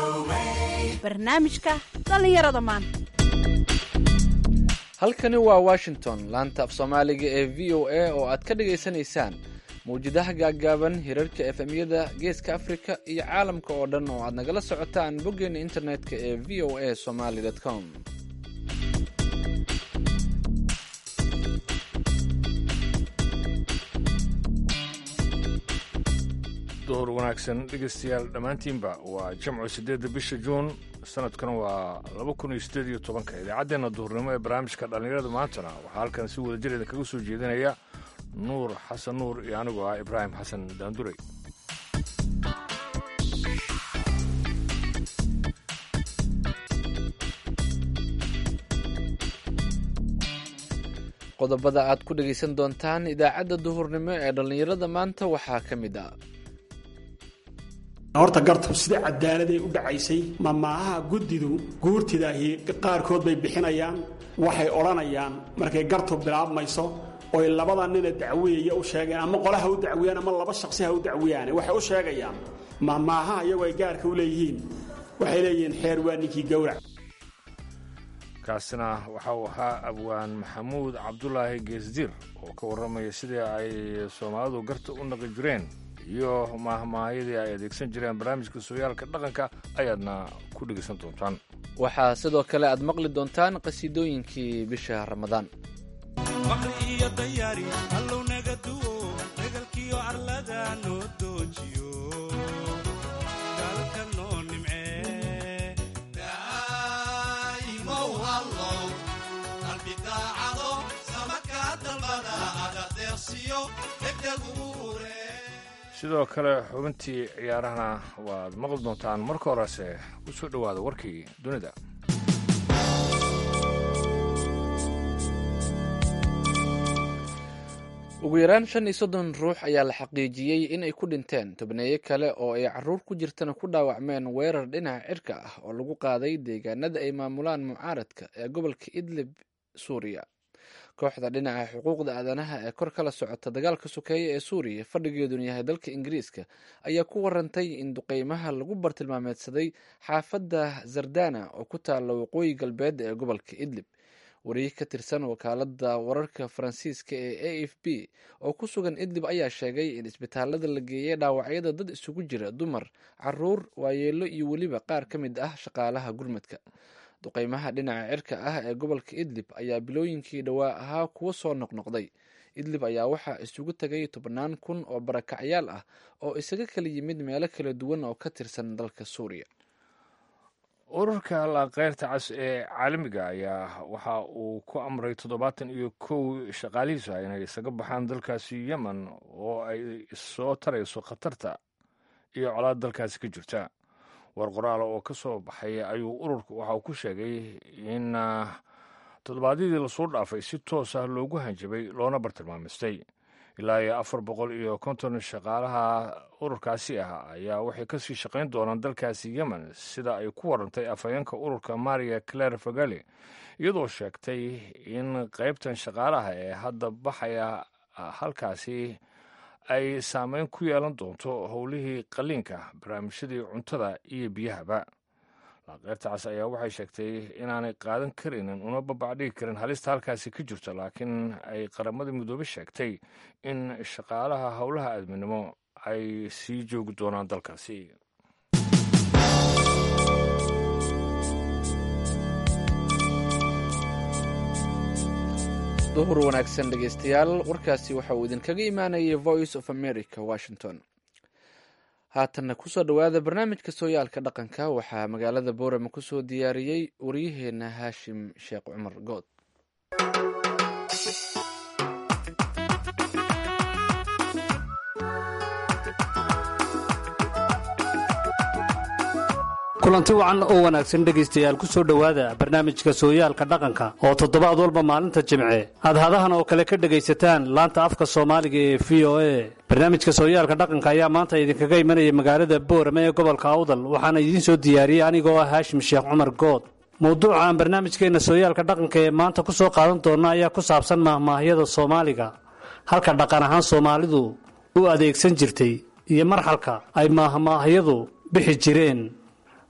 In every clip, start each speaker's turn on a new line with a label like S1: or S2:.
S1: barnaamijka dhallinyarada maanta
S2: halkani waa washington laanta af soomaaliga ee v o a oo aad ka dhagaysanaysaan mawjadaha gaaggaaban hirarka efemyada geeska afrika iyo caalamka oo dhan oo aad nagala socotaan boggeena internetka ee v o a somaly com
S3: duhur wanaagsan dhegaystayaal dhammaantiinba waa jamcu siddeedda bisha juun sanadkuna waa laba kun iyo siddeed iyo tobanka idaacaddeenna duhurnimo ee barnaamijka dhallinyarada maantana waxaa halkan si wada jireeda kaga soo jeedinaya nuur xasan nuur iyo anigoo ah ibraahim xasan daanduray
S2: qodobada aad ku dhegaysan doontaan idaacadda duhurnimo ee dhallinyarada maanta waxaa ka mid ah
S4: horta gartab sida cadaaladay u dhacaysay mamaahaha guddidu guurtidaahi qaarkood bay bixinayaan waxay odhanayaan markay gartub bilaabmayso oy labada nina dacwiyaya u sheegeen ama qolaha u dacwiyaan ama laba shaqsi ha u dacwiyaane waxay u sheegayaan mamaahaha iyagoo ay gaarka u leeyihiin waxay leeyihiin xeer waa ninkii gowrac
S3: kaasina waxa uu ahaa abwaan maxamuud cabdulaahi geesdiir oo ka warramaya sidii ay soomaalidu garta u naqi jireen iyo maahmaahayadii ay adeegsan jireen barnaamijka sooyaalka dhaqanka ayaadna ku dhegaysan doontaan
S2: waxaa sidoo kale aad maqli doontaan qhasiidooyinkii bisha ramadaan
S3: sidoo kale xubintii ciyaarahana waad maqli doontaan marka horese u soo dhowaada warkii dunida
S2: ugu yaraan shan iyo soddon ruux ayaa la xaqiijiyey inay ku dhinteen tobneeyo kale oo ay caruur ku jirtana ku dhaawacmeen weerar dhinaca cirka ah oo lagu qaaday deegaanada ay maamulaan mucaaradka ee gobolka idlib suuriya kooxda dhinaca xuquuqda aadanaha ee kor kala socota dagaalka sokeeye ee suuriya fadhigeeduna yahay dalka ingiriiska ayaa ku warantay in duqeymaha lagu bartilmaameedsaday xaafadda zardana oo ku taalla waqooyi galbeed ee gobolka idlib wariye ka tirsan wakaalada wararka faransiiska ee a f b oo ku sugan idlib ayaa sheegay in isbitaalada la geeyay dhaawacyada dad isugu jira dumar caruur waayeelo iyo weliba qaar ka mid ah shaqaalaha gurmadka duqeymaha dhinaca cirka ah ee gobolka idlib ayaa bilooyinkii dhowaa ahaa kuwo soo noqnoqday idlib ayaa waxaa isugu tegay tobannaan kun oo barakacyaal ah oo isaga kala yimid meelo kala duwan oo ka tirsan dalka suuriya
S3: ururka laqeyrta cas ee caalamiga ayaa waxa uu ku amray toddobaatan iyo kow shaqaalihiisa inay isaga baxaan dalkaasi yemen oo ay soo tarayso khatarta iyo colaad dalkaasi ka jirta war qoraala oo ka soo baxay ayuu ururku waxa uu ku sheegay in toddobaadyadii lasoo dhaafay si toos ah loogu hanjabay loona bartilmaamaystay ilaa iyo afar boqol iyo konton shaqaalaha ururkaasi ah ayaa waxay kasii shaqayn doonaan dalkaasi yemen sida ay ku warantay afhayeenka ururka maria claire fagali iyadoo sheegtay in qaybtan shaqaalaha ee hadda baxaya halkaasi ay saameyn ku yeelan doonto howlihii qaliinka barnaamijyadii cuntada iyo biyahaba laqeyrta cas ayaa waxay sheegtay inaanay qaadan karaynin una babacdhigi karin halista halkaasi ka jirto laakiin ay qaramada midoobe sheegtay in shaqaalaha howlaha aadminimo ay sii joogi doonaan dalkaasi
S2: duhur wanaagsan dhegaystayaal warkaasi waxa uu idinkaga imaanayay voice of america washington haatanna kusoo dhowaada barnaamijka sooyaalka dhaqanka waxaa magaalada boorama kusoo diyaariyey waryaheena haashim sheekh cumar good
S5: kulanti wacan oo wanaagsan dhegaystayaal ku soo dhowaada barnaamijka sooyaalka dhaqanka oo toddobaad walba maalinta jimce aad hadahan oo kale ka dhegaysataan laanta afka soomaaliga ee v o a barnaamijka sooyaalka dhaqanka ayaa maanta idinkaga imanaya magaalada boorame ee gobolka awdal waxaana idiin soo diyaariyey anigoo ah haashim sheekh cumar good mowduuca aan barnaamijkeenna sooyaalka dhaqanka ee maanta ku soo qaadan doonna ayaa ku saabsan mahmaahyada soomaaliga halka dhaqan ahaan soomaalidu u adeegsan jirtay iyo marxalka ay mahmaahyadu bixi jireen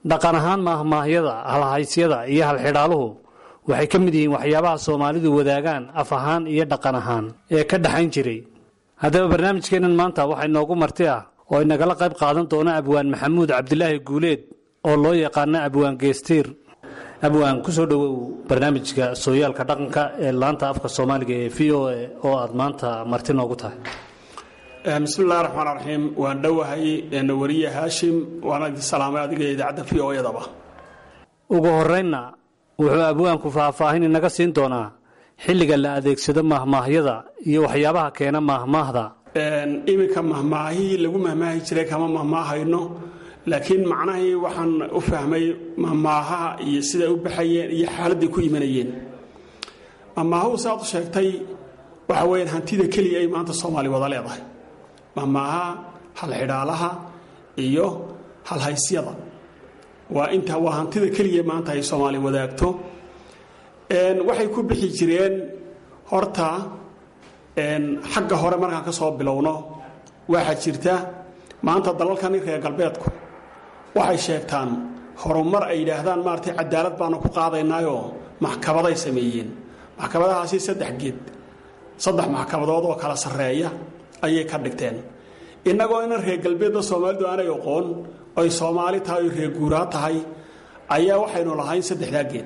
S5: dhaqan ahaan maahmaahyada halhaysyada iyo halxidhaaluhu waxay ka mid yihiin waxyaabaha soomaalidu wadaagaan af ahaan iyo dhaqan ahaan ee ka dhaxayn jiray haddaba barnaamijkeennan maanta waxaa inoogu marti ah oo inagala qayb qaadan doona abwaan maxamuud cabdilaahi guuleed oo loo yaqaano abwaan geestiir abwaan ku soo dhowow barnaamijka sooyaalka dhaqanka ee laanta afka soomaaliga ee v o a oo aad maanta marti noogu tahay
S4: bismi illahi raxmaan raxiim waan dhowahay wariye haashim waana idin salaamay adiga idaacadda v o edaba
S5: ugu horeynna wuxuu abwaanku faahfaahin inaga siin doonaa xilliga la adeegsado mahmaahyada iyo waxyaabaha keena maahmaahda
S4: iminka mahmaahihii lagu mahmaahi jiray kama mahmaahayno laakiin macnahii waxaan u fahmay mahmaahaha iyo siday u baxayeen iyo xaaladday ku imanayeen mahmaahuhu saaad u sheegtay waxa weyaan hantida keliya ay maanta soomaali wada leedahay mahmaahaha halxidhaalaha iyo halhaysyada waa inta waa hantida keliya maanta ay soomaali wadaagto waxay ku bixi jireen horta xagga hore markaan ka soo bilowno waxaa jirta maanta dalalkani reer galbeedku waxay sheegtaan horumar ay yidhaahdaan maaratay cadaalad baanu ku qaadaynaayoo maxkamaday sameeyeen maxkamadahaasi saddex geed saddex maxkamadood oo kala sarreeya ayay ka dhigteen innagoo inan reer galbeedba soomaalidu aanay oqoon ay soomaali tahay oy reer guuraa tahay ayaa waxaynu lahayn saddexdaa geed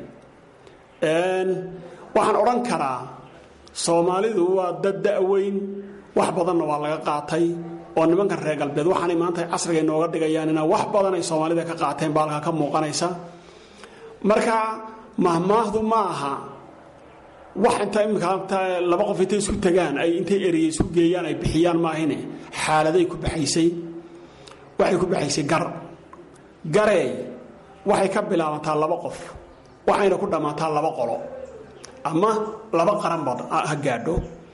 S4: waxaan odhan karaa soomaalidu waa dad da'weyn wax badanna waa laga qaatay oo nimankan reer galbeed waxaanay maanta casriga inooga dhigayaan inaa wax badan ay soomaalida ka qaateen baa halkaa ka muuqanaysa marka mahmaahdu ma aha wax inta imika laba qof intay isku tagaan ay intay ereye isu geeyaan ay bixiyaan maahine xaaladay ku baxaysay waxay ku baxaysay gar gareey waxay ka bilaabantaa laba qof waxayna ku dhammaataa laba qolo ama laba qaranba ha gaadho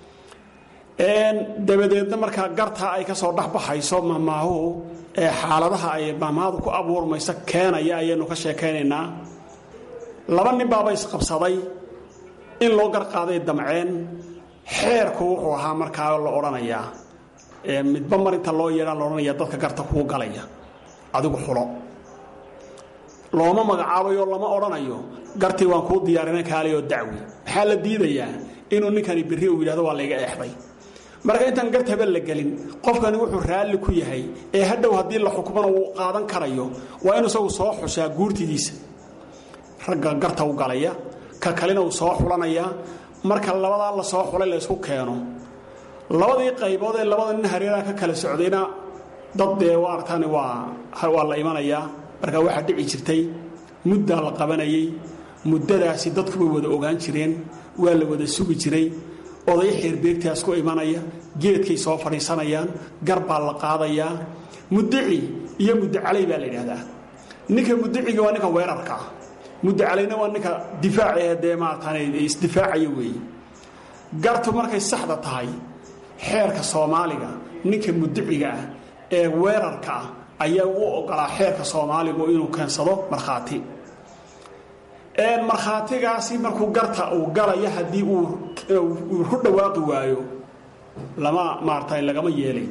S4: dabadeedna markaa gartaa ay ka soo dhexbaxayso mahmaahuhu ee xaaladaha ay mahmaahdu ku abuurmayso keenaya ayaynu ka sheekaynaynaa laba nin baaba isqabsaday in loo garqaaday damceen xeerku wuxuu ahaa markaa la odhanayaa midba mar inta loo yeedhaa la odhanaya dadka garta kuu galaya adigu xulo looma magacaabayo lama odhanayo gartii waan kuu diyaarina kaalayoo dacwi maxaa la diidayaa inuu ninkani berri uu yidhahdo waa layga eexday marka intaan gartaba la gelin qofkani wuxuu raalli ku yahay ee hadhow haddii la xukmana uu qaadan karayo waa inuu isagu soo xushaa guurtidiisa ragga garta u galaya ka kalena uu soo xulanaya marka labadaa la soo xulay la ysku keeno labadii qaybood ee labada nin hareeraha ka kala socdayna dad dee waa aragtaani waa waa la imanayaa marka waxaa dhici jirtay muddaa la qabanayay muddadaasi dadku way wada ogaan jireen waa la wada sugi jiray oday xeerbeegtaas ku imanaya geedkay soo fadhiisanayaan gar baa la qaadayaa mudici iyo mudacalay baa la yidhahdaa ninka mudiciga waa ninka weerarka ah mudacalayna waa ninka difaacae dee maaratan isdifaacaya weeye gartu markay saxda tahay xeerka soomaaliga ninka mudiciga ah ee weerarka ah ayaa u ogolaa xeerka soomaaligu inuu keensado markhaati markhaatigaasi markuu garta uu galaya haddii uu ku dhawaaqi waayo lama maarata lagama yeelayn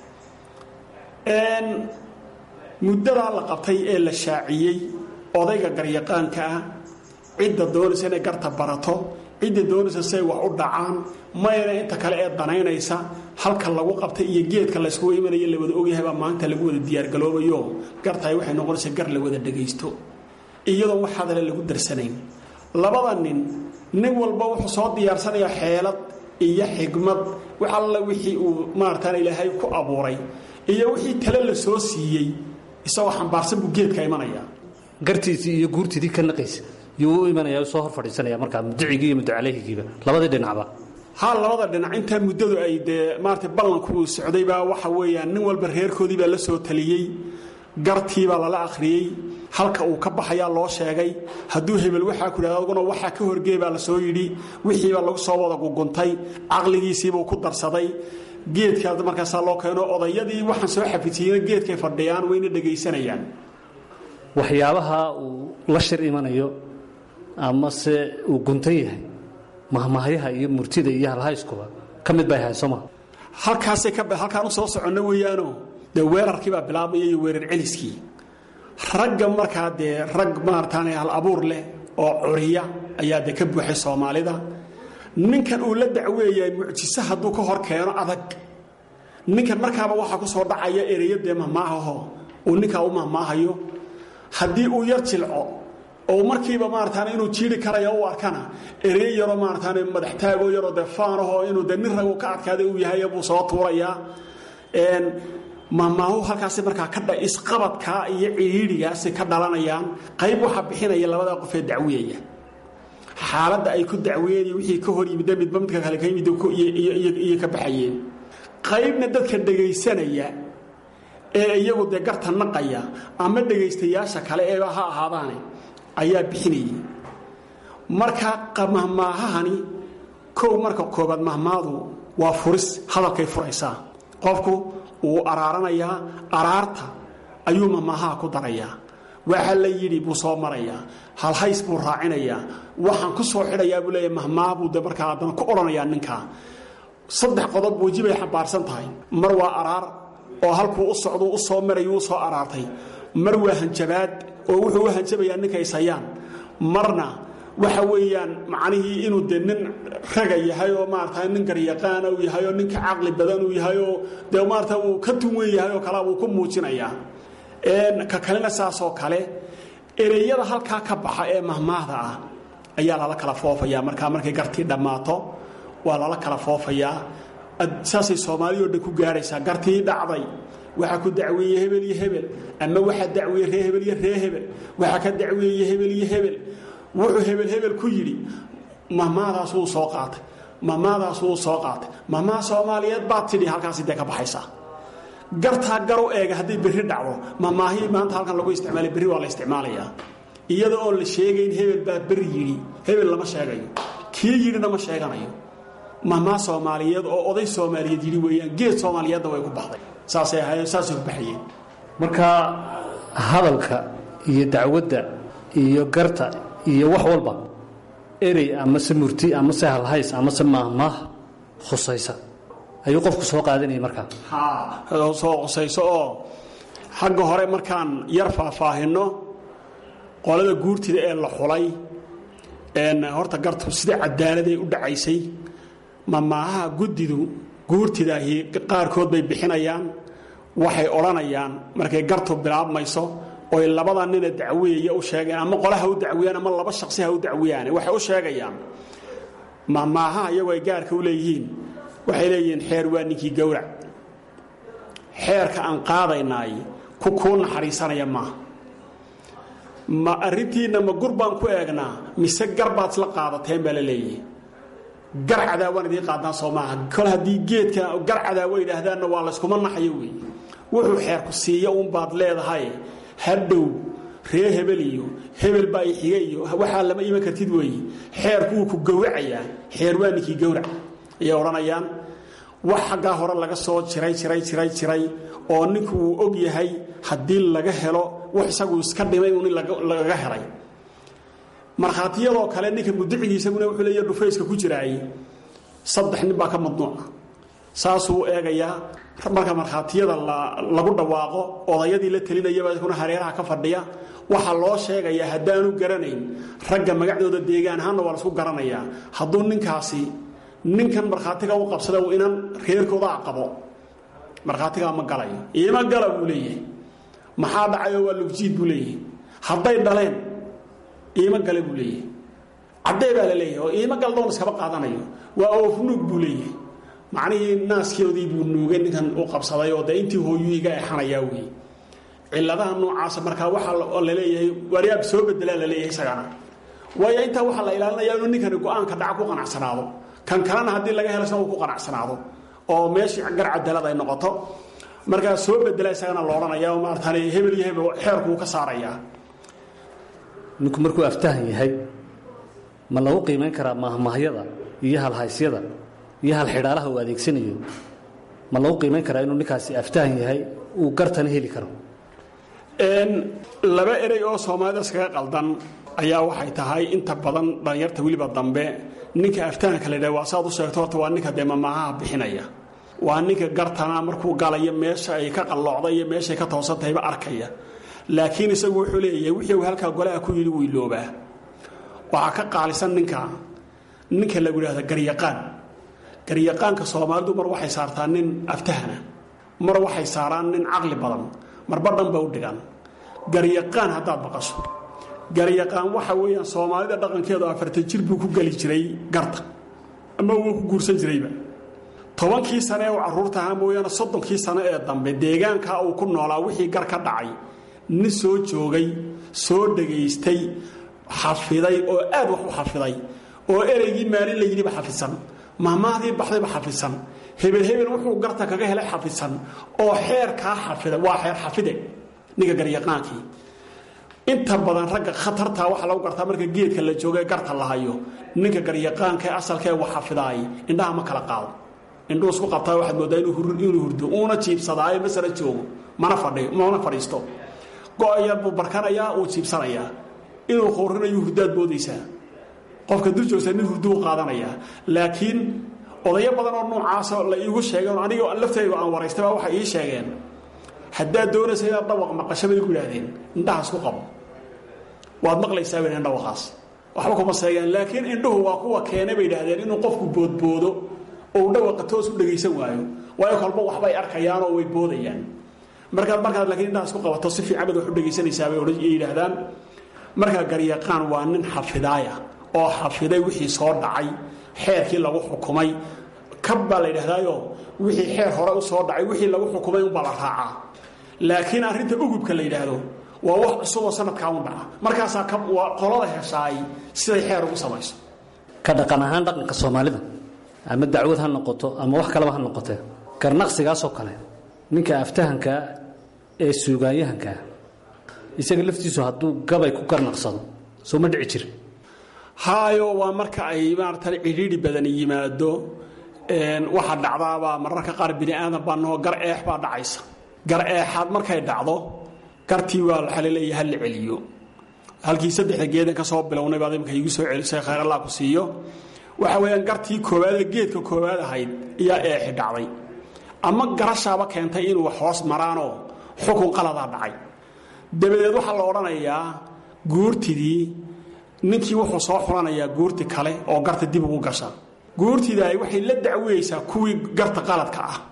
S4: muddadaa la qabtay ee la shaaciyey odayga garyaqaanka ah cidda doonaysa inay garta barato cidda doonaysa say wax u dhacaan mayna inta kale ee danaynaysa halka lagu qabtay iyo geedka layskugu imanaya la wada ogyahay baa maanta lagu wada diyaargaloobayo gartahay waxay noqonaysaa gar la wada dhagaysto iyadoon wax hadale lagu darsanayn labada nin nin walba wuxuu soo diyaarsanayaa xeelad iyo xigmad wax alla wixii uu maaratan ilaahay ku abuuray iyo wixii tale la soo siiyey isagoo xambaarsan buu geedka imanaya
S5: gartiisii iyo guurtidii ka naqaysa yuu u imanaya soo hor fadhiisanaya markaa mudicigii iyo mudacaleyhigiiba labadii dhinacba
S4: ha labada dhinac intaa muddadu ay dee maarata ballanku uu socdaybaa waxa weeyaan nin walba reerkoodii baa la soo taliyey gartiibaa lala akhriyey halka uu ka baxayaa loo sheegay hadduu hebel waxaa ku yidhahda aduguna waxaa ka horgey baa la soo yidhi wixiibaa lagu soo wada guguntay caqligiisiibuu ku darsaday geedkaa markaasaa loo keeno odayadii waxaan soo xafidsiiyeyna geedkay fadhiyaan wayna dhegaysanayaan
S5: waxyaabaha uu la shir imanayo amase uu guntan yahay mahmahyaha iyo murtida iyo halhayskuba ka mid bay ahayn sooma
S4: halkaasay ka halkaan u soo soconno weeyaano dee weerarkii baa bilaabmaya iyo weerar celiskii ragga markaa dee rag maartaan hal abuur leh oo curiya ayaa dee ka buuxay soomaalida ninkan uu la dacweeyay mucjise hadduu ka hor keeno adag ninkan markaaba waxaa ku soo dhacaya ereyo dee mahmaahaho uu ninkaa u mahmaahayo haddii uu yar jilco oo markiiba maartaan inuu jiiri karaya u arkana ereyo yaroo maartaan madaxtaago yaroo dee faanaho inuu dee nin ragu ka adkaaday uu yahay buu soo tuurayaa mahmaahu halkaasi markaa ka isqabadkaa iyo cihiidhigaasi ka dhalanayaan qayb waxaa bixinaya labadaa qofee dacwiyaya xaaladda ay ku dacweynaya wixii ka hor yimid midba midka kale ka yimid iyo ka baxayeen qaybna dadka dhegaysanaya ee iyagu dee garta naqaya ama dhegaystayaasha kale eeba ha ahaadaane ayaa bixinayay marka mahmaahahani kow marka koobaad mahmaadu waa furis hadalkay furaysaa qofku wuu araaranayaa araarta ayuu mahmaahaha ku darayaa waxa la yidhi buu soo marayaa halhays buu raacinayaa waxaan ku soo xidhayaa buu leeya mahmaah buu de markaa haddana ku odhanayaa ninkaa saddex qodob weji bay xambaarsan tahay mar waa araar oo halkuu u socduu u soo marayuu u soo araartay mar waa hanjabaad oo wuxuu u hanjabayaa ninkaysayaan marna waxa weeyaan macnihii inuu de nin raga yahay oo maarata nin garyaqaana uu yahay oo ninka caqli badan uu yahay oo dee maarata uu ka tunwen yahay oo kalea uu ku muujinayaa ka kalena saasoo kale ereyada halkaa ka baxa ee mahmaahda ah ayaa lala kala foofayaa markaa markay gartii dhammaato waa lala kala foofayaa saasay soomaaliya o dhan ku gaaraysaa gartii dhacday waxaa ku dacweeye hebel iyo hebel ama waxaa dacweeye ree hebel iyo ree hebel waxaa ka dacweeye hebel iyo hebel wuxuu hebel hebel ku yidhi mahmaadaas wuu soo qaatay mahmaadaas wuu soo qaatay mahmaha soomaaliyeed baad tidhi halkaasi dee ka baxaysaa gartaa garu eega hadday berri dhacdo mahmaahii maanta halkan lagu isticmaalay berri waa la isticmaalayaa iyada oon la sheegayn hebel baa berri yidhi hebel lama sheegayo kii yidhina ma sheeganayo mahmaa soomaaliyeed oo oday soomaaliyeed yidhi weeyaan geed soomaaliyeedna way ku baxday saasay ahaayeen saasay ku baxayeen
S5: marka hadalka iyo dacwadda iyo garta iyo wax walba erey amase murti amase halhays amase maahmaah khusaysa ayuu qofku soo qaadanayay markaa
S4: soo qusayso oo xagga hore markaan yar faahfaahinno qolada guurtida ee la xulay horta gartu sida cadaaladay u dhacaysay mamaahaha guddidu guurtidaahi qaarkood bay bixinayaan waxay odhanayaan markay gartu bilaabmayso oy labada nina dacweeya u sheegeen ama qole ha u dacwiyaan ama laba shaqsi ha u dacwiyaan waxay u sheegayaan mamaahaha iyagoo ay gaarka u leeyihiin waxay leeyihiin xeer waa ninkii gowrac xeerka aan qaadaynaay ku kuu naxariisanaya maaha ma arrintiinna ma gur baan ku eegnaa mise gar baad isla qaadateen baa la leeyahay gar cadaawaan idiin qaadnaa soo maaha kol haddii geedka gar cadaawo yidhaahdaanna waa layskuma naxayo wey wuxuu xeerku siiya uunbaad leedahay hadhow ree hebel iyo hebel baa i xiga iyo waxaa lama iman kartid weeye xeerku wuu ku gowracayaa xeer waa ninkii gowrac ayay odhanayaan wax xaggaa hore laga soo jiray jiray jiray jiray oo ninku uu og yahay haddii laga helo wax isagu iska dhimay uun in lagaga helay markhaatiyadoo kale ninka mudicigii isaguna wuxuu leeya dhufayska ku jiraay saddex nin baa ka madnuuca saasuu u eegayaa marka markhaatiyada lagu dhawaaqo odayadii la telinayaba kuna hareeraha ka fadhiya waxaa loo sheegayaa haddaanu garanayn ragga magacdooda deegaan ahaanna waa laisku garanayaa hadduu ninkaasi ninkan markhaatiga u qabsada uu inan reerkooda aqabo markhaatigaa ma galayo iima gala buu leeyahay maxaa dhacayoo waa lugjiid buu leeyahay hadday dhaleen iima gale buu leeyahay caddee baa la leeyahay oo iima gal doon iskaba qaadanayo waa oofnuug buu leeyahay macnihii naaskoodii buu nuugay ninkan u qabsaday oo dee intii hooyuu iga exanayaa wey ciladaha noocaasa markaa waxaa la leeyahay waaryaab soo bedelaa la leeyahay isagana waayo intaa waxaa la ilaalinayaa inuu ninkani go-aanka dhaca ku qanacsanaado kan kalena haddii laga helo isna uu ku qanacsanaado oo meeshii gar cadaalad ay noqoto markaa soo bedela isagana la odhanaya oo maaratan hebel iyo hebel xeerkuu ka saarayaa
S5: ninku markuu aftahan yahay ma lagu qiimayn karaa mahmahyada iyo halhaysyada iyo halxidhaalaha uu adeegsanayo ma lagu qiimayn karaa inuu ninkaasi aftahan yahay uu gartana heli karo
S4: laba erey oo soomaalida iskaga qaldan ayaa waxay tahay inta badan dhallinyarta weliba dambe ninka aftahanka la ydhah waa saad u sheegto horta waa ninka dee mamaahaha bixinaya waa ninka gartana markuu galayo meesha ay ka qalloocda iyo meeshaay ka toosantahayba arkaya laakiin isagu wuxuu leeyahay wixii uu halkaa golaha ku yidhi wuu iloobaa waxaa ka qaalisan ninka ninka lagu yidhahda garyaqaan garyaqaanka soomaalidu mar waxay saartaa nin aftahana mar waxay saaraan nin caqli badan marba dhanba u dhigan garyaqaan haddaad maqasho garyaqaan waxa weeyaan soomaalida dhaqankeedu afartan jir buu ku geli jiray garta ama wuu ku guursan jirayba tobankii sane ee uu carruurta ahaa mooyaane soddonkii sane ee dambe deegaankaa uu ku noolaa wixii gar ka dhacay nin soo joogay soo dhegaystay xafiday oo aad wax u xafiday oo ereygii maalin la yidhiba xafisan mahmahdii baxdayba xafisan hebel hebel wuxuu garta kaga helay xafisan oo xeerkaa xafida waa xeer xafide ninka garyaqaankii inta badan ragga khatartaa waxaa lagu gartaa marka geedka la jooga garta la hayo ninka garyaqaanka ee asalkee wax xafidaay indhaha ma kala qaado indhuu isku qabtaa waxaad moodaa inuu hurdo uuna jiibsadaayo masala joogo mana fadhiyo mana fadhiisto go-yar buu barkanayaa uu jiibsanayaa inuu qoorinayo hurdaad moodaysaa qofka dul joogsa nin hurduu qaadanayaa laakiin odayo badan oo noocaasoo la iigu sheegeen aniga laftayga aan waraystay baa waxay ii sheegeen haddaad doonaysa inaad dhawaq maqasho bay ku yidhaahdeen indhaha isku qabo waad maqlaysaa bay dhawaqaas waxba kuma seegeen laakiin indhuhu waa kuwa keenay bay yidhaahdeen inuu qofku boodboodo oo uu dhawaqa toos u dhegaysan waayo waayo kolba waxbay arkayaan oo way boodayaan markaad markaad laakiin indhaha isku qabato si fiican baad wax u dhegaysanaysaa bay yidhaahdaan markaa garyaqaan waa nin xafidaaya oo xafiday wixii soo dhacay xeerkii lagu xukumay kab baa la yidhahdaayo wixii xeer hore u soo dhacay wixii lagu xukumay unbaa la raacaa laakiin arrinta ugubka la yidhaahdo waa wax cusuboo sanadkaa un dhaca markaasaa waa qolada heshaay siday xeer ugu samayso
S5: ka dhaqan ahaan dhaqanka soomaalida ama dacwad ha noqoto ama wax kaleba ha noqotee garnaqsigaasoo kale ninka aftahankaa ee suugaanyahankaa isaga laftiisu hadduu gabay ku garnaqsado soo ma dhici jira
S4: haayo waa marka ay maarata cidhiidhi badan yimaado waxa dhacdaabaa mararka qaar bini aadan baa noo gar eex baa dhacaysa gar eexaad markay dhacdo gartii waa waxaa laleeyahay ha la celiyo halkii saddexda geedan ka soo bilownay baad imika igu soo celisay khayr allah ku siiyo waxa weeyaan gartii koowaadee geedka koowaad ahayd ayaa eexi dhacday ama garashaaba keentay inuu wax hoos maraanoo xukun qaladaa dhacay dabadeed waxaa la odhanayaa guurtidii ninkii wuxuu soo xulanayaa guurti kale oo garta dib ugu gasha guurtidaay waxay la dacweyeysaa kuwii garta qaladka ah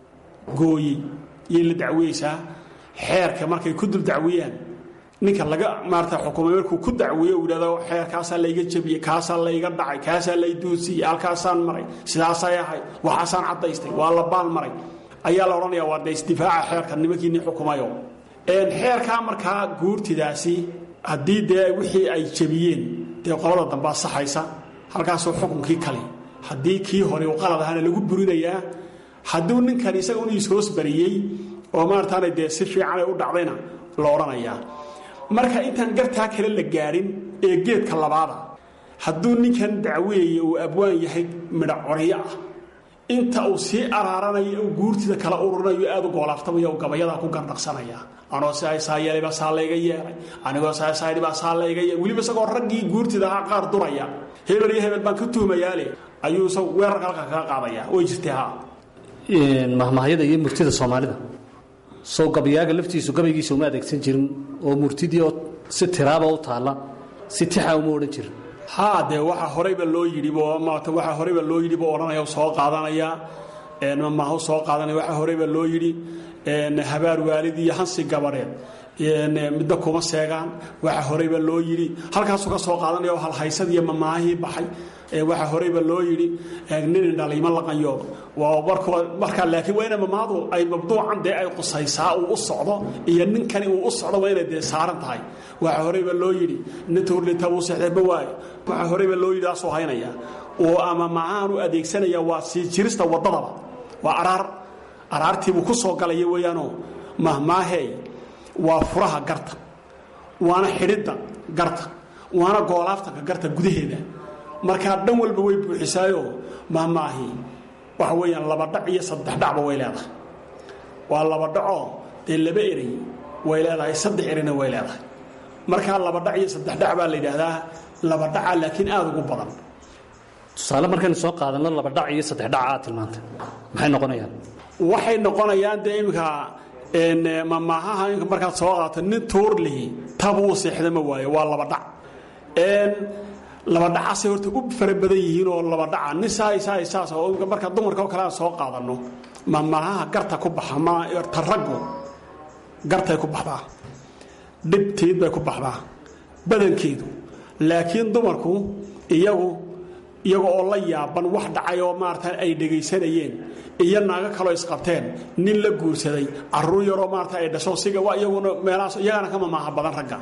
S4: gooyey yay la dacweyeysaa xeerka markay ku dul dacwiyaan ninka laga maarata xukumay markuu ku dacwiyo uu yidhahdo xeerkaasaa layga jabiyey kaasaa layga dhacay kaasaa lay duudsiyey halkaasaan maray sidaasay ahay waxaasaan caddaystay waa la baal maray ayaa la odhanayaa waa de isdifaaca xeerka nimankiinii xukumayo xeerkaa markaa guurtidaasi haddii dee wixii ay jabiyeen dee qolada dambaa saxaysa halkaasoo xukunkii kale haddii kii hore uu qalad ahaana lagu burinayaa hadduu ninkan isaga un ishoos bariyey oo maarataana dee si fiicanay u dhacdayna la odhanayaa marka intaan gartaa kale la gaadhin ee geedka labaada hadduu ninkan dacweeye uu abwaan yahay midha coryo ah inta uu sii araaranayo uu guurtida kala ururinayo aad u goolaaftamaya uu gabayadaa ku gardhaqsanaya anoo saa yeelayba saa layga yeelay anigoo saasaaydhibaa saa layga yeelay weliba isagoo raggii guurtida ahaa qaar duraya hebel iyo hebel baan ka tuhmayaale ayuu isagu weerarka halka kaga qaadaya way jirtay ha
S5: mahmahyada iyo murtida soomaalida sow gabayaaga laftiisu gabaygiisa uma adeegsan jirin oo murtidii oo si tiraaba u taalla si tixa uma odhan jirin
S4: haa dee waxa horeyba loo yidhibo maata waxa horeyba loo yidhi buu odhanaya soo qaadanaya maahu soo qaadanaya waxa horeyba loo yidhi habaar waalid iyo hansi gabareed midda kuma seegaan waxa horeyba loo yidhi halkaasuu ka soo qaadanaya oo halhaysad iyo mamaahii baxay waxa horeyba loo yidhi nin dhaliimo laqanyoodo waa markaa laakiin waa ina mamaadu ay mabduucan dee ay qusaysaa uu u socdo iyo ninkani uu u socdo waa inay dee saaran tahay waxa horeyba loo yidhi nin tuurlita wuu seexdeeba waayo waxa horeyba loo yidhi asuu haynaya oo ama maahaan u adeegsanaya waa sii jirista waddadaba waa araar araartiibuu ku soo galaya weeyaanoo mahmaahey waa furaha garta waana xidhidda garta waana goolaaftanka garta gudaheeda markaa dhan walba way buuxisaayo mahmaahi waxa weeyaan laba dhac iyo saddex dhacba way leedahay waa laba dhacoo dee laba erey way leedahay saddex ereyna way leedahay markaa laba dhac iyo saddex dhac baa la yidhaahdaa laba dhaca laakiin aada ugu badan
S5: tusaale markaynu soo qaadanno laba dhac iyo saddex dhaca aad tilmaantay maxay noqonayaan
S4: waxay noqonayaan dee iminka mamaahaha in markaad soo qaata nin tuur lihi tabuu seexda ma waayo waa laba dhac laba dhacasay horta u fara badan yihiin oo laba dhaca nin saay saay saas oo marka dumarka oo kale aan soo qaadanno mamaahaha garta ku baxa ma taraggu gartay ku baxdaa dhibtiid bay ku baxdaa badankeedu laakiin dumarku iyagu iyaga oo la yaaban wax dhacay oo maarata ay dhegaysanayeen iyo naago kaloo isqabteen nin la guursaday caruur yaroo maarata ay dhasho siga waa iyaguna meelahaas iyagana ka mamaaha badan ragga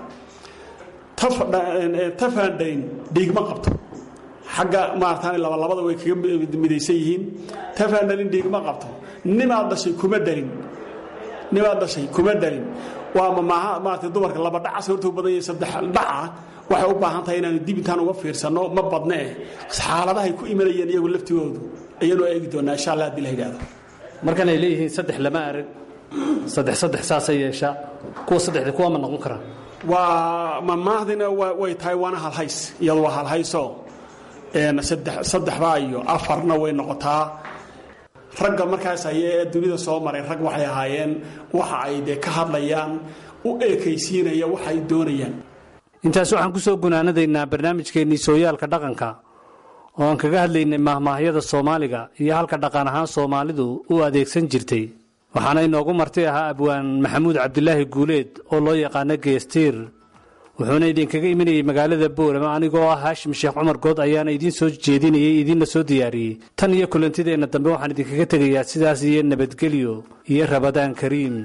S4: tafaandhayn dhiigma qabto xagga maarata labalabada way kaga midaysan yihiin tafaandhalin dhiigma qabto nimaad dhashay kuma dhalin nimaad dhashay kuma dhalin waa mamaaha maarata dumarka laba dhacas horta u badan yahay saddex dhaca waxay u baahan tahay inaanu dib intaan uga fiirsanno ma badne eh xaaladahay ku imanayeen iyagu laftigoodu ayaanu eegi doonaa insha allah haddii la yidhaahdo
S5: markan ay leeyihiin saddex lama arag saddex saddex saasay yeeshaa kuwa saddexda kuwa ma noqon karaan
S4: waa mamaahdina way tahay waana halhays iyadu waa halhaysoo saddexbaa iyo afarna way noqotaa ragga markaas haye ee dunida soo maray rag waxay ahaayeen waxa ay dee ka hadlayaan u eekaysiinaya waxa ay doonayaan
S5: intaas waxaan ku soo gunaanadaynaa barnaamijkeennii sooyaalka dhaqanka oo aan kaga hadlaynay mahmaahyada soomaaliga iyo halka dhaqan ahaan soomaalidu u adeegsan jirtay waxaana inoogu marti ahaa abwaan maxamuud cabdilaahi guuleed oo loo yaqaano geestiir wuxuuna idinkaga imanayey magaalada boorama anigoo ah haashim sheekh cumar good ayaana idiin soo jeedinayay idiinna soo diyaariyey tan iyo kulantideenna dambe waxaan idinkaga tegayaa sidaas iyo nabadgelyo iyo rabadaan kariim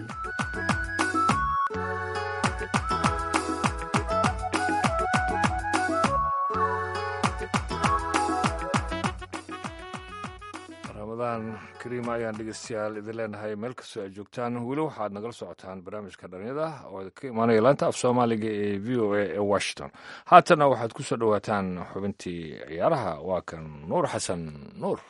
S3: ramadaan kariima ayaan dhegeystayaal idin leenahay meel kastoo aad joogtaan weli waxaad nagala socotaan barnaamijka dhalinyada oo ka imaanaya laanta af soomaaliga ee v o a ee washington haatana waxaad ku soo dhowaataan xubintii ciyaaraha waa kan nuur xasan nuur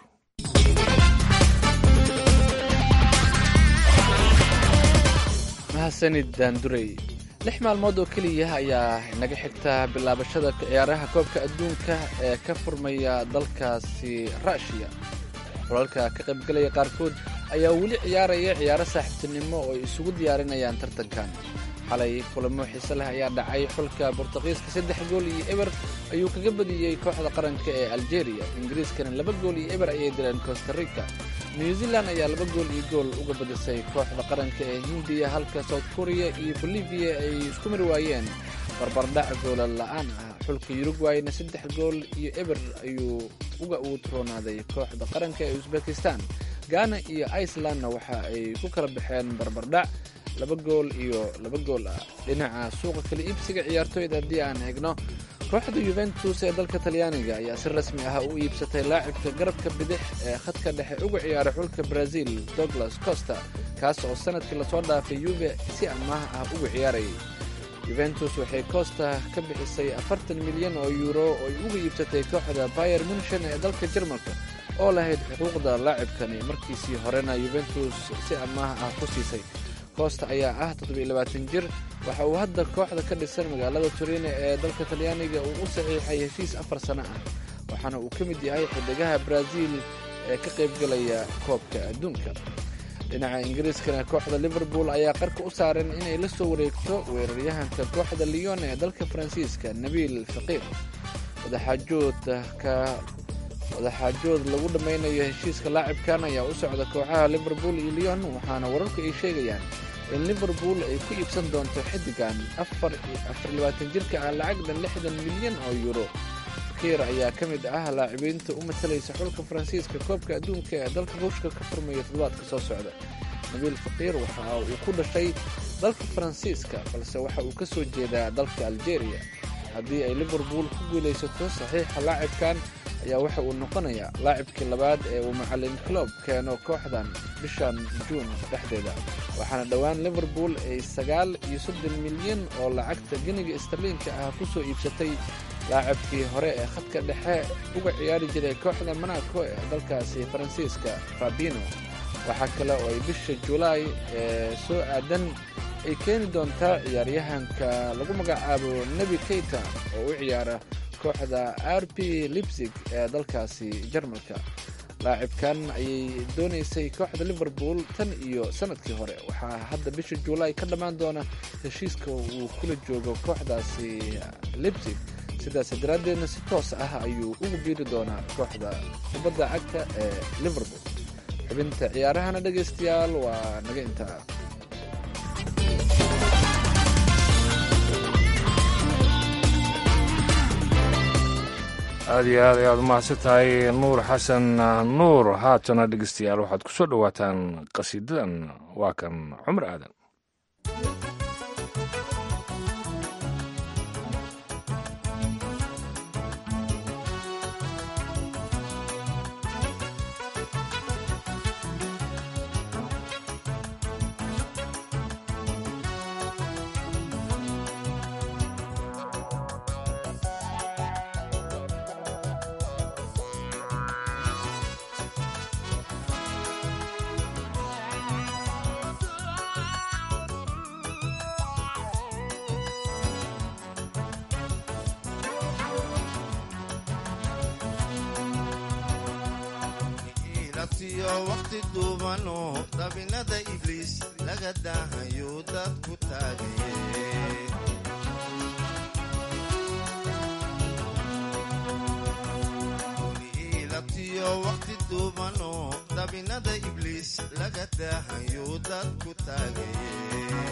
S2: mahadsanid daandurey lix maalmood oo keliya ayaa inaga xigta bilaabashada ciyaaraha koobka adduunka ee ka furmaya dalkaasi ruushiya xulalka ka qaybgalaya qaarkood ayaa weli ciyaaraya ciyaaro saaxiibtinimo oo ay isugu diyaarinayaan tartankan xalay kulamo xiise leh ayaa dhacay xulka bortuqiiska saddex gool iyo eber ayuu kaga badiyey kooxda qaranka ee aljeria ingiriiskana laba gool iyo eber ayay dileen costa rica new zealand ayaa laba gool iyo gool uga badisay kooxda qaranka ee hindiya halka south korea iyo bolivia ay isku mari waayeen barbardhac goola la'aan ah xulka yurugwayna saddex gool iyo eber ayuu uga uutroonaaday kooxda qaranka ee usbekistan ghana iyo icelandna waxa ay ku kala baxeen barbardhac laba gool iyo laba gool ah dhinaca suuqa kala iibsiga ciyaartooyda haddii aan eegno kooxda yuventus ee dalka talyaaniga ayaa si rasmi ah u iibsatay laacibka garabka bidix ee khadka dhexe uga ciyaaray xulka brazil douglas costa kaas oo sanadkii lasoo dhaafay yuve si amaah ah uga ciyaarayay yuventus waxay costa ka bixisay afartan milyan oo yuuro oo ay uga iibsatay kooxda bayer munshen ee dalka jarmalka oo lahayd xuquuqda laacibkani markiisii horena yuventus si amaah ah ku siisay costa ayaa ah toddobiilabaatan jir waxa uu hadda kooxda ka dhisan magaalada turine ee dalka talyaaniga uu u saxiixay heshiis afar sano ah waxaana uu ka mid yahay xidigaha brazil ee ka qaybgalaya koobka adduunka dhinaca ingiriiskana kooxda liverpool ayaa qarka u saaran inay la soo wareegto weeraryahanka kooxda leon ee dalka faransiiska nabiil faqiir wadaxaajoodka wadaxaajood lagu dhammaynayo heshiiska laacibkan ayaa u socda kooxaha liverpool iyo leon waxaana wararku ay sheegayaan in liverpool ay ku iibsan doonto xiddigan jirka ah lacagdan lixdan milyan oo yuuro fakiir ayaa ka mid ah laacibiinta u matalaysa xulka faransiiska koobka adduunka ee dalka ruushka ka furmaya toddobaadka soo socda nabiil faqiir waxa uu ku dhashay dalka faransiiska balse waxa uu ka soo jeedaa dalka aljeria haddii ay liverpool ku guulaysato saxiixa laacibkan ayaa waxa uu noqonayaa laacibkii labaad ee uu macalin clob keeno kooxdan bishan juun dhexdeeda waxaana dhowaan liverpool ay sagaal iyo soddon milyan oo lacagta geniga starliinka ah ku soo iibsatay laacibkii hore ee khadka dhexe uga ciyaari jiray kooxda monaco ee dalkaasi faransiiska fabino waxaa kale oo ay bisha julaay ee soo aadan ay keeni doontaa ciyaaryahanka lagu magacaabo nebi keyta oo u ciyaara kooxda r p libsig ee dalkaasi jarmalka laacibkan ayay doonaysay kooxda liverpool tan iyo sanadkii hore waxaa hadda bisha juulaay ka dhammaan doona heshiiska uu kula joogo kooxdaasi libsig sidaas daraaddeedna si toos ah ayuu ugu biiri doonaa kooxda kubadda cagta ee liverpool xubinta ciyaarahana dhegaystayaal waa naga intaa
S3: aad iyo aad ayaad umahadsan tahay nuur xasan nuur haatana dhegeystayaal waxaad ku soo dhowaataan qasiidadan waa kan cumar aadan
S6: waqti duubano dabinada ibliis laga daahayo dadku taagaye ilabtiyo waqti duubano dabinada ibliis laga daahayo dadku taagaye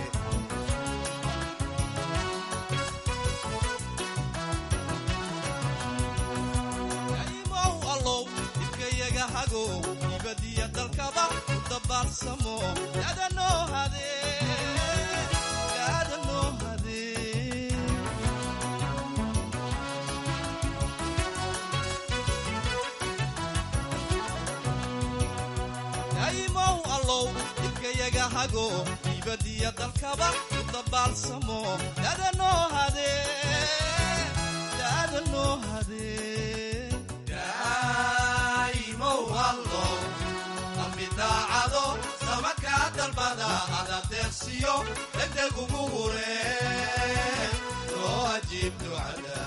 S7: ibadiya dalkaba u dabaalsamo yadanoo hadee daa'imow allow ibkayaga hago ibadiya dalkaba u dabaalsamo yadanoo hadee yadanoo hadee daacado sama kaa dalbada adadeeqsiyo degdeg ugu hure loo ajiib ducada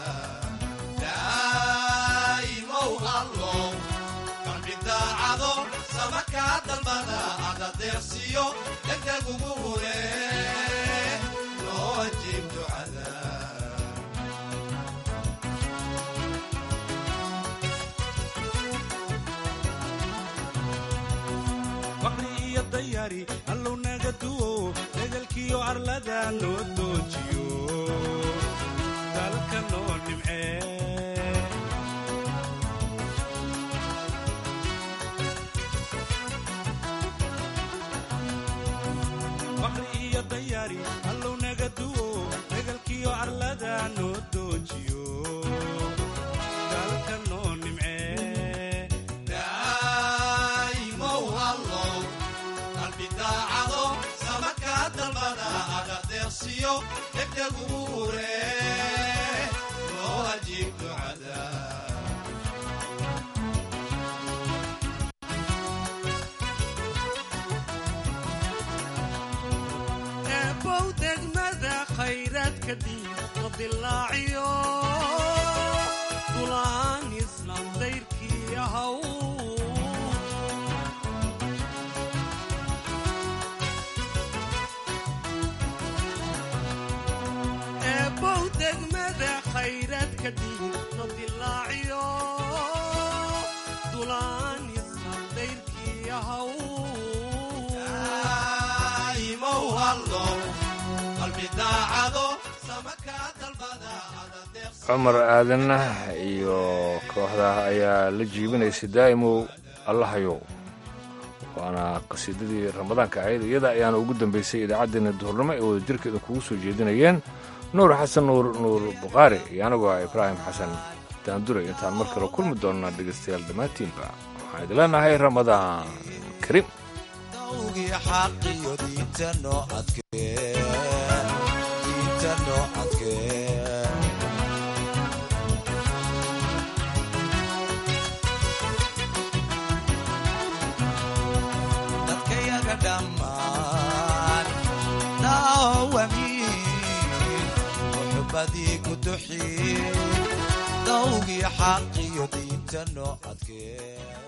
S7: daa'imow allow qalbi daacado sama kaa dalbada adadeeqsiyo degdeg ugu hure loo ajiib ducada
S8: allow naga duwo degalkiyo arlada noo doojiyo dalka noo nimcee baqri iyo dayaari allow naga duwo degalkiyo arlada noo doojiyo dalka noo nimcee
S6: degdeg ugu hure loo ajiib ducada
S8: eebow degmada khayraadka diinta dilaaciyo dulaan islaam dayrkii ahaw eebow degmada khayraadka diinta dilaaciyo dulaan islaam dayrkii ahaw
S3: cumar aadanna iyo kooxda ayaa la jiibinaysa daa'imow allahayow waana qasiidadii ramadaanka ahayd iyada ayaana ugu dambaysay idaacaddeenna duhurnimo ee wada jirka idinkugu soo jeedinayeen nuur xasan nuur nuur bukhaari iyo anagoo ah ibraahim xasan daandure intaan mar kale kulmi doonnaa dhegaystayaal dhammaantiinba waxaan idin leenahay ramadaan kariim
S6: dawgii xaqiyo diinta noo adkee diinta noo adkee dadkayaga dhammaan daawamiin muxubbadii ku duxiin dawgii xaqiyo diinta noo adkee